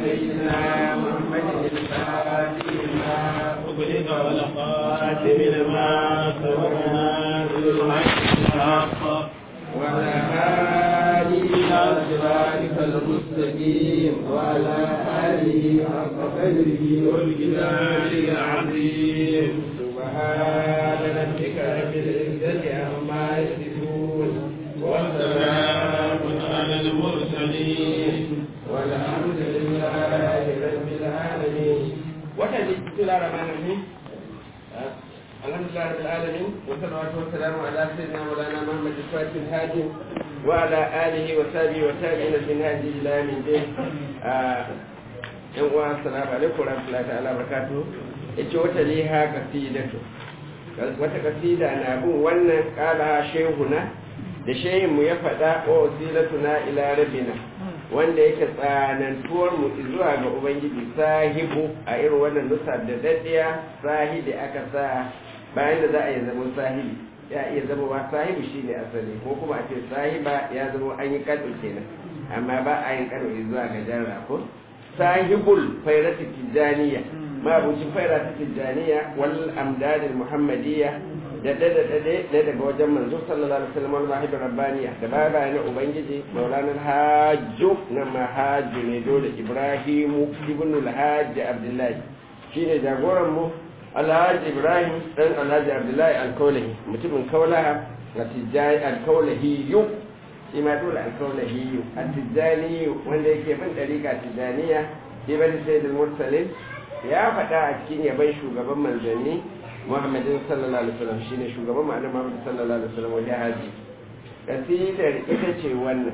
سيدنا محمد الفاتح لما أغلق والخاتم لما سبقنا بالحق وعلى آله إلى صراطك المستقيم وعلى آله حق قدره والجلال العظيم سبحان ربك رب العزة عما يصفون وسلام على المرسلين والحمد لله رب العالمين وكذا بسم الله الرحمن الرحيم الحمد لله رب العالمين والصلاة والسلام على سيدنا مولانا محمد الفاتح الهادي وعلى آله وصحبه وتابعين من هذه إلى يوم الدين yan uwa assalamu alaikum warahmatullahi ta'ala barakatuh yace wata liha qasidatu wata kasida na bin wannan kala shehuna da shehin mu ya faɗa wa wasilatuna ila rabbina wanda yake tsanantuwar mu zuwa ga ubangiji sahibu a irin wannan nusa da daddiya sahibi aka sa bayan da za a yi zama sahibi ya iya zama wa sahibu shine asali ko kuma a ce sahiba ya zama an yi kado kenan amma ba a yin kado zuwa ga jarra ko sahibul fairati tijaniya mabucin faira ta tijjaniya wal amdadil muhammadiyya da dada dade da daga wajen manzo sallallahu alaihi wasallam wal mahib rabbaniya da baya baya na ubangiji maulana hajju na mahajju ne dole ibrahimu ibn al-hajj abdullahi shine jagoran mu alhaji ibrahim dan alhaji abdullahi al-kaulahi mutumin kaulaha na tijjani al-kaulahi yu shi ma dole al-kaulahi yu at-tijjani wanda yake bin dariqa tijjaniya ibn sayyid al-mursalin ya faɗa a cikin yaban shugaban manzanni muhammadin sallallahu alaihi wasallam shine shugaban ma'anar muhammad sallallahu alaihi wasallam wani haji kasidar ita ce wannan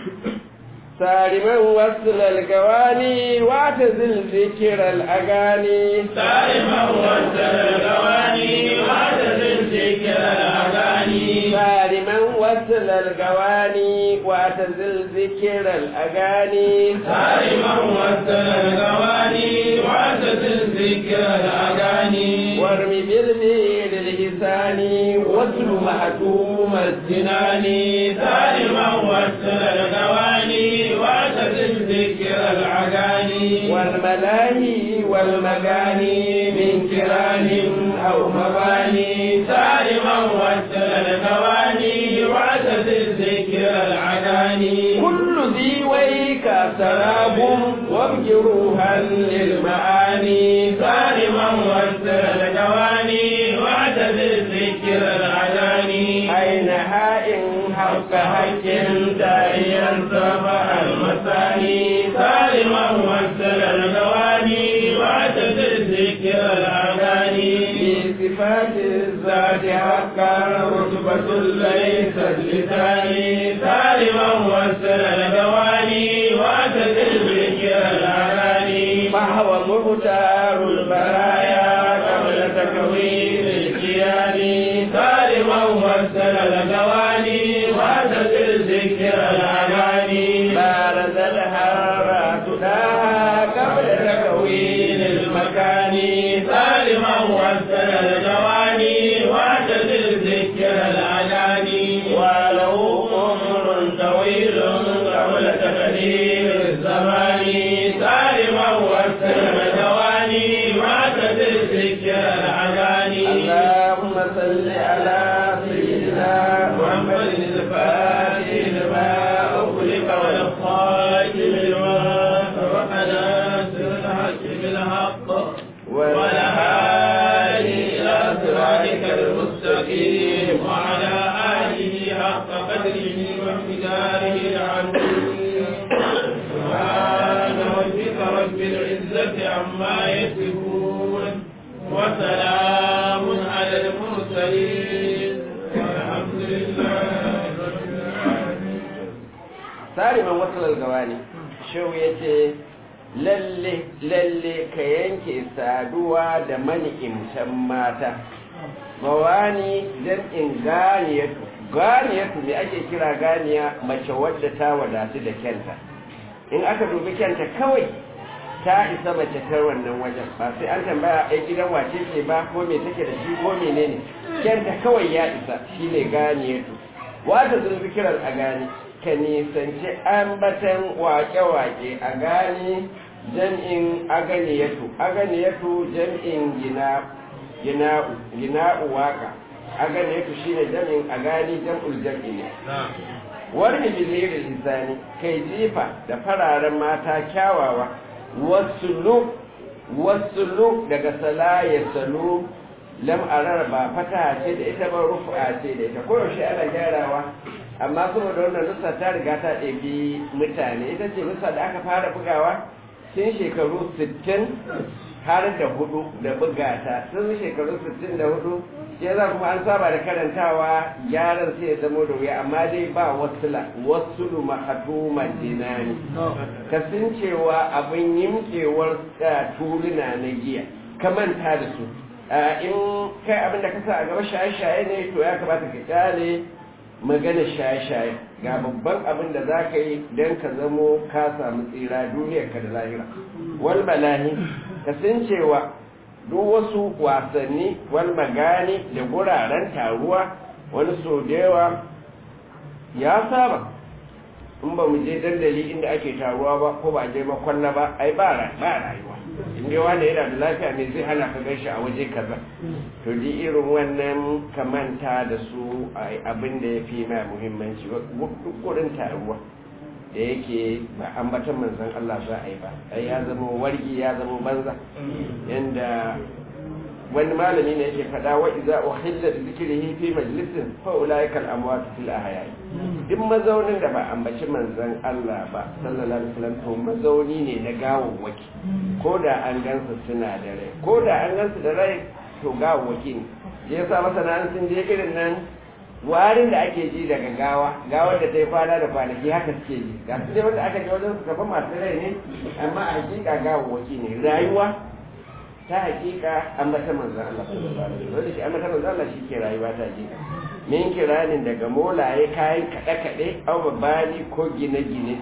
sariman wasu lalgawani wata zilzikir al'agani sariman wasu lalgawani wata zilzikir al'agani sariman wasu lalgawani wata zilzikir al'agani sariman wasu lalgawani wata zilzikir al'agani warmi bilbi lilhisani wasu mahtum الزناني سالما وسل الغواني واعتزل ذكر العغاني والملاهي والمغاني من كران أو مباني سالما وسل الغواني واعتزل ذكر العغاني كل ذي ويك سراب وابجروها للمعاني سالما وسل الغواني واعتزل ذكر العغاني أين هائن حق حق داعيا صفح المثاني سالما وسل الغواني واعتزل ذكر الأغاني في صفات الذات حقا رتبة ليست لساني سالما وسل الغواني واعتزل ذكر الأغاني فهو مختار البرايا قبل تكوين الكيان سالما وسل الغواني واعتزل ذكر الأغاني بارز الهارات لها قبل تكوين المكان سالما وسل الجواني واعتزل ذكر الأغاني وله عمر طويل قبل تقدير الزمان سالما وسل الجواني واعتزل ذكر الأغاني اللهم صل على سيدنا محمد الفاتح لما أغلق والخاتم لما سبق ناصر الحق بالحق والهادي إلى صراطك المستقيم وعلى آله حق قدره ومقداره العظيم سبحان ربك رب العزة عما يصفون وسلام على المرسلين والحمد لله رب العالمين sariman wasu gawani shehu ya ce lalle lalle ka yanke saduwa da mani'imtan mata mawani jam'in ganiyatu ganiyatu me ake kira ganiya mace wadda ta wadatu da kyanta in aka dubi kyanta kawai ta isa mace ta wannan wajen ba sai an tambaya ai gidan wace ce ba ko me take da shi ko menene kyanta kawai ya isa shine ganiyatu wata zulfikirar a gani ka nisanci ambatan wake-wake a gane jam'in aganiyatu aganiyatu jam'in gina gina'u gina'u waka aganiyatu shine jam'in agani jam'ul jam'i ne wani bilirin hisani kai jifa da fararen mata kyawawa wasu wasu daga sala ya salu lam'arar ba fata ce da ita ba rufa ce da ita koyaushe ana gyarawa amma saboda wannan nusa ta riga ta ɗabi mutane ita ce nusa da aka fara bugawa tun shekaru 60 har da hudu da bugata tun shekaru 64 shi za kuma an saba da karantawa gyaran sai ya zama da wuya amma dai ba wasula wasulu mahatuman dinani kasancewa abin yimkewar tuluna na giya ka manta da su in kai abin da ka sa a gaba shaye-shaye ne to ya kamata ka kyale magana shaye-shaye ga babban abin da za ka yi don ka zamo ka samu tsira duniyarka da lahira wal balahi kasancewa duk wasu wasanni wal magani da guraren taruwa wani so da yawa ya saba in ba mu je dandali inda ake taruwa ba ko ba je makwalla ba ai ba rayuwa inda wanda yana da lafiya ne zai hana ka gan shi a waje kaza to di irin wannan kamanta da su abin da ya fi ma muhimmanci duk gurin taruwa da yake ba ambatan manzan Allah za a yi ba ai ya zama wargi ya zama banza yanda wani malami ne yake fada wa iza uhilla bi zikrihi fi majlisin fa ulaika al amwat fil ahya duk mazaunin da ba ambaci manzan Allah ba sallallahu alaihi wasallam to mazauni ne na gawawwaki ko da an gansu suna da rai ko da an gansu da rai to gawawwaki ne je yasa masana sun je irin nan warin da ake ji daga gawa gawar da ta yi kwana da kwanaki haka suke ji ga su dai wanda aka ji wajen su gaba masu rai ne amma a hakika gawawwaki ne rayuwa ta hakika an mata manzan Allah sallallahu alaihi wasallam shi an mata manzan Allah shi ke rayuwa ta hakika min kiranin daga molaye kayan kaɗe kaɗe au babani ko gine gine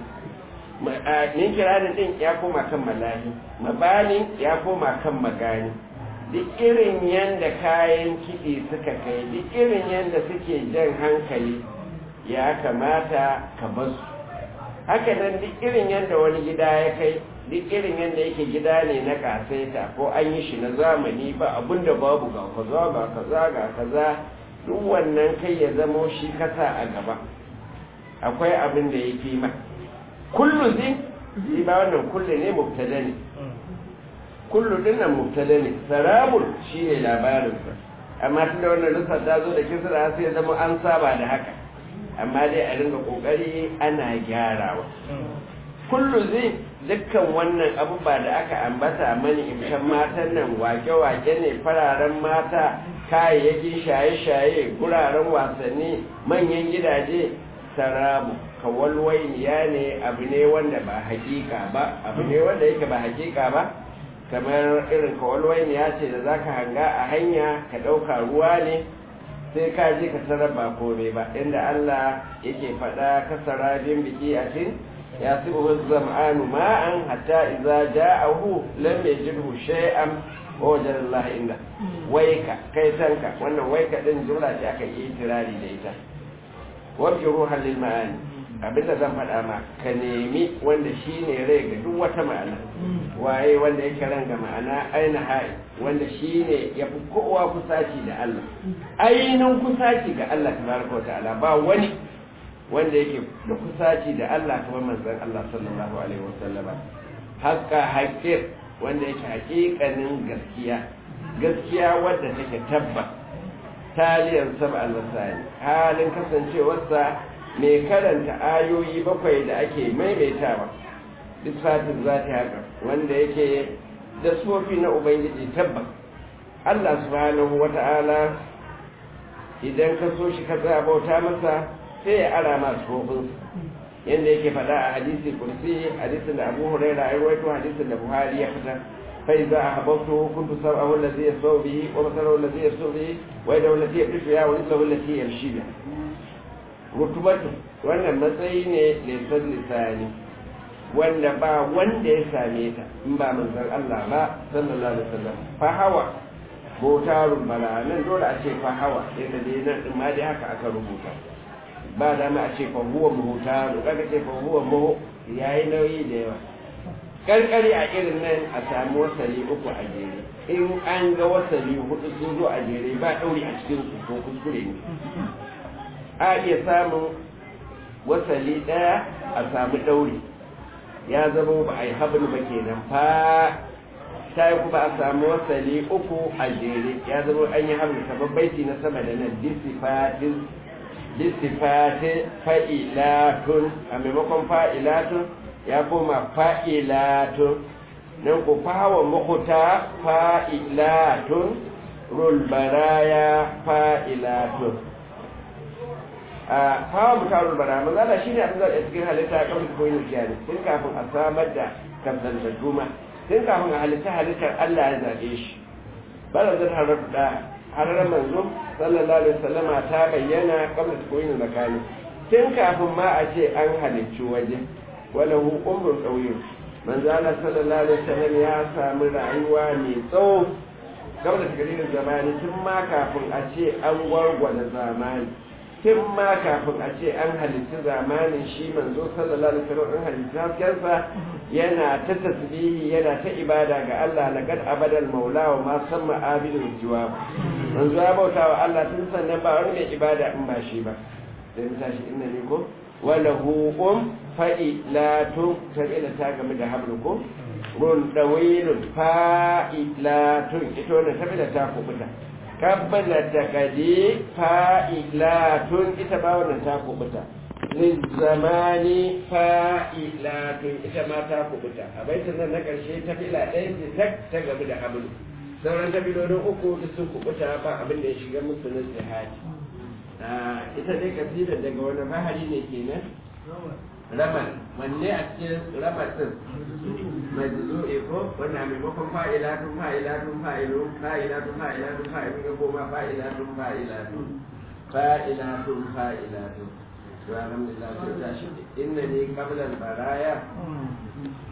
min kiranin din ya koma kan malahi mabani ya koma kan magani duk irin yadda kayan kiɗi suka kai duk irin yadda suke jan hankali ya kamata ka basu haka nan duk irin yadda wani gida ya kai duk irin yadda yake gida ne na kasaita ko an yi shi na zamani ba abinda babu ga kaza ga kaza ga kaza duk wannan kai ya zamo shi kasa a gaba akwai abin da ya fi ma kullu zin shi ba wannan kullu ne mubtada ne kullu dinnan mubtada ne sarabul shi ne labarinsa amma tunda wannan lissa ta zo da kisra sai ya zama an saba da haka amma dai a ringa kokari ana gyarawa kullu zai dukkan wannan abubuwa da aka ambata mani imshan matan nan wake-wake ne fararen mata kayayyakin shaye-shaye guraren wasanni manyan gidaje sarabu kawalwainiya ne abu ne wanda ba hakika ba abu ne wanda yake ba hakika ba kamar irin kawalwainiya ce da za ka hanga a hanya ka ɗauka ruwa ne sai ka je ka sarar ba kome ba inda Allah yake faɗa kasara bin biki a cin ya su uhu zam'anu ma'an hatta iza ja'ahu lam yajidhu shay'an wa wajada Allah inda waika kai tanka wannan waika din jumla ce aka yi tirari da ita wabki ruhan lil ma'ani abinda zan faɗa ma ka nemi wanda shine rai ga duk wata ma'ana waye wanda yake ran ga ma'ana aina hai wanda shine ya fi kowa kusaci da Allah ainihin kusaci ga Allah tabaraka wa ta'ala ba wani wanda yake da kusaci da Allah kamar manzon Allah sallallahu alaihi wasallam haƙƙa haƙƙir wanda yake haƙiƙanin gaskiya gaskiya wadda take tabba taliyan sab al-masani halin kasancewarsa mai karanta ayoyi bakwai da ake maimaitawa bisfatin zati haka wanda yake da sofi na ubangiji tabbas Allah subhanahu wata'ala idan ka so shi ka tsaya bauta masa sai ya ara masu sofinsa yadda yake faɗa a hadisi kursi hadisin da abu huraira ya rawaito hadisin da buhari ya fita fai za a habautu kuntu sab'ahu allazi yasau bihi wa masalahu allazi yasau bihi wa yadahu allati yabtishu ya wa rizqahu allati yamshi biha rutubatu wannan matsayi ne lisan lisani wanda ba wanda ya same ta in ba manzon Allah ba sallallahu alaihi wasallam fa hawa botarun bala nan dole a ce fa hawa yadda dai nan din ma dai haka aka rubuta ba dama a ce fa huwa muhtaru kaga ce fa huwa muhu yayi nauyi da yawa karkari a irin nan a samu wasali uku a jere in an ga wasali hudu sun zo a jere ba ɗauri a cikin su ko kuskure ne a iya samun wasali ɗaya a samu ɗauri ya zama ba a yi habin ba kenan fa ta yi kuma a samu wasali uku a jere ya zama an yi habin kamar baiti na sama da nan disifatin disifatin fa'ilatun a maimakon fa'ilatun ya koma fa'ilatun nan ku fawa makuta fa'ilatun rulbaraya fa'ilatun a fawa muta rulbaraya mazala shi ne abin da cikin halitta a kamar koyin jiyari tun kafin a samar da kamzantattu ma tun kafin a halitta halittar allah ya zaɓe shi bala zan harar da harar manzo sallallahu alaihi wasallama ta bayyana kamar koyin zakani tun kafin ma a ce an halicci waje walahu umrun ɗauyin manzo Allah sallallahu alaihi wasallam ya sami rayuwa mai tsawo gaba da takardar zamani tun ma kafin a ce an gwargwada zamani tun ma kafin a ce an halitta zamanin shi manzo sallallahu alaihi wasallam an halitta haskensa yana ta tasbihi yana ta ibada ga Allah laqad abadal maula wa ma samma abidul jiwab manzo ya bauta wa Allah tun sannan ba wani mai ibada in ba shi ba sai mu tashi inna ne ko walahu um fa'ilatun sabila ta game da hablukum run dawilun fa'ilatun ita wannan sabila ta kubuta kabbala ta kadi fa'ilatun ita ba wannan ta kubuta zamani fa'ilatun ita ma ta kubuta a baitin nan na ƙarshe ta fila ɗaya ce tak ta game da hablu sauran tabilolin uku duk sun kubuta ba abin da ya shiga musu na jihadi ita dai kasidar daga wani bahari ne kenan ramal wanne a cikin ramal din majzu'i ko wanda maimakon fa'ilatun fa'ilatun fa'ilun fa'ilatun fa'ilatun fa'ilun ya koma fa'ilatun fa'ilatun fa'ilatun fa'ilatun to alhamdulillah sai tashi inna ni qabla al-baraya